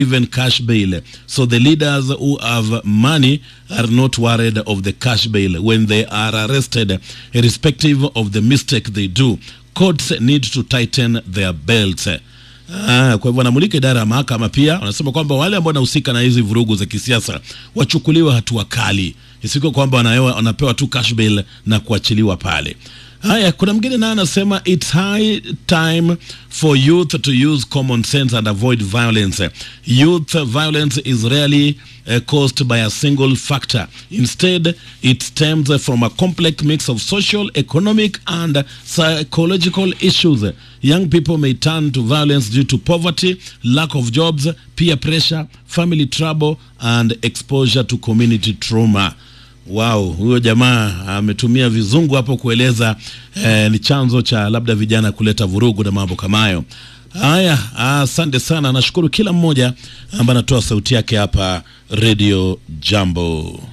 even cash bail. So the leaders who have money are not worried of the cash bail when they are arrested, irrespective of the mistake they do. Courts need to tighten their belts. Ah, kwa hivyo wanamulika idara ya mahakama pia wanasema kwamba wale ambao wanahusika na hizi vurugu za kisiasa wachukuliwe hatua kali, isikuwe kwamba wanapewa, wanapewa tu cash bail na kuachiliwa pale. Haya, kuna mwingine naye anasema it's high time for youth to use common sense and avoid violence. Youth violence is rarely uh, caused by a single factor. Instead, it stems from a complex mix of social, economic, and psychological issues. Young people may turn to violence due to poverty, lack of jobs, peer pressure, family trouble, and exposure to community trauma. Wow, huyo jamaa ametumia vizungu hapo kueleza eh, ni chanzo cha labda vijana kuleta vurugu na mambo kama hayo. Haya, asante sana, nashukuru kila mmoja ambaye anatoa sauti yake hapa Radio Jambo.